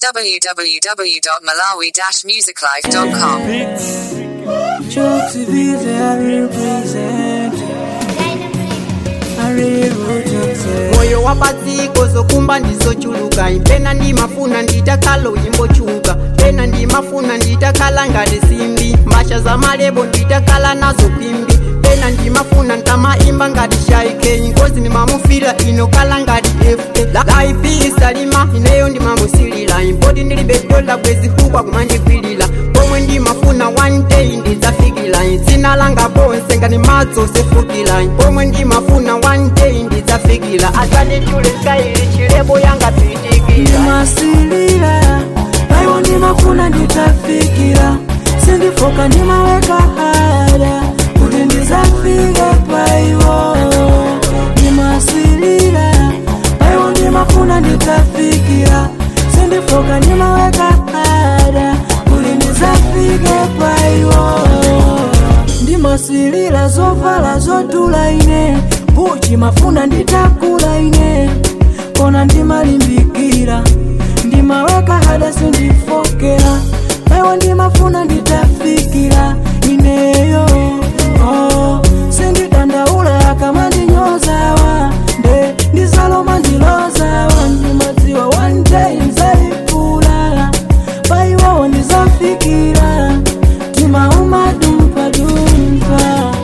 www.malawi-musiclife.com. Jokes vise I represent I really jokes moyo wapadziko zokumba ndizochuluka pena ndimafuna nditakhala uyimbochuka pena ndimafuna nditakhala ngati simbi mbasha za malebo nditakhala nazo kwimbi pena ndimafuna ntamaimba ngati shaikeni ngozi ndimamufira inokhala ngati ft laifi isalima ineyo ndimamusilira impoti ndilibe dola bwezi hukwa kumandikwilira pomwe ndimafuna one day ndidzafikira dzina langa ponse ngati madzi sefukira pomwe ndimafuna one day ndidzafikira asandichule skaili chilebo yanga pitikira ndimasilira paiwo ndimafuna nditafikira sindifoka ndimaweka hada kuti ndizafike paiwo ndimasilira paiwo ndimafuna nditafikira sindifoka ndimaweka hada kuti ndizafike paiwo ndimasilira zovala zodula ine buchi mafuna nditakula ine kona ndimalimbikira ndimaweka hada sindifokera paiwo ndimafuna nditafikira ineyo oh, sindidandaula akamandinyozawa nde ndizaloma ndilozawa ndimadziwa one day nzalipula paiwowo ndizafikira timaumadumpadumpa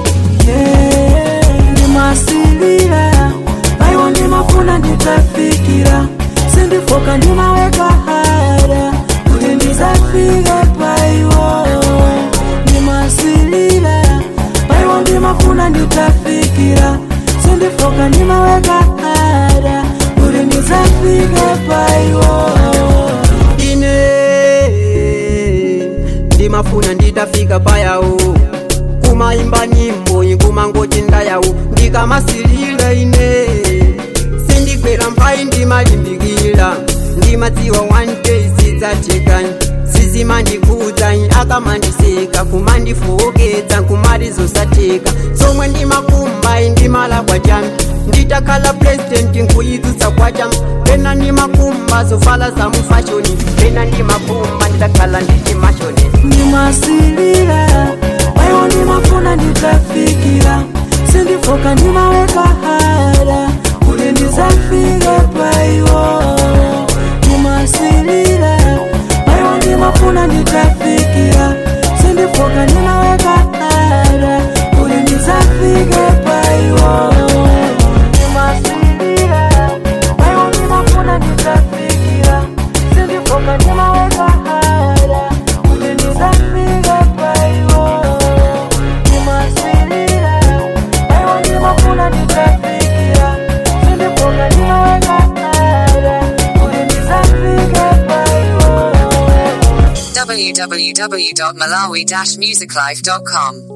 yeah. ndimasilira paiwo ndimafuna nditafikira sindifoka ndimaweka hada kuti ndizafike paiwo ndimasilira paiwo ndimafuna nditafikira sindifoka ndimaweka hada kuti ndizafike paiwo ine ndimafuna nditafika payawo kumaimba nyimbo ikumangocinda yawo ndikamasilira ine sindigwera mphai ndimalimbikira ndimadziwa one day zidzacheka sizimandikudza akamandiseka kumandifowoketsa kumati zosateka somwe ndimakumba ndimalakwa chami nditakhala president nkuyitsutsa kwacham pena ndimakumba zovala za mufashoni pena ndimakumba nditakhala ndichimashoni ndimasilira paiwo ndimafuna nditafikira sindifoka ndimaweka hada kuti ndizafike paiwo ndimasilira paiwo ndimafuna nditafikira sindifoka ndimaweka hada kuti ndizafike paiwo ndimasilira paiwo ndimafuna nditafikira sindifoka ndimaweka hada kuti ndizafike paiwo ndimasilira paiwo ndimafuna nditafikira sindifoka ndimaweka hada kuti ndizafike paiwo www.malawi-musiclife.com.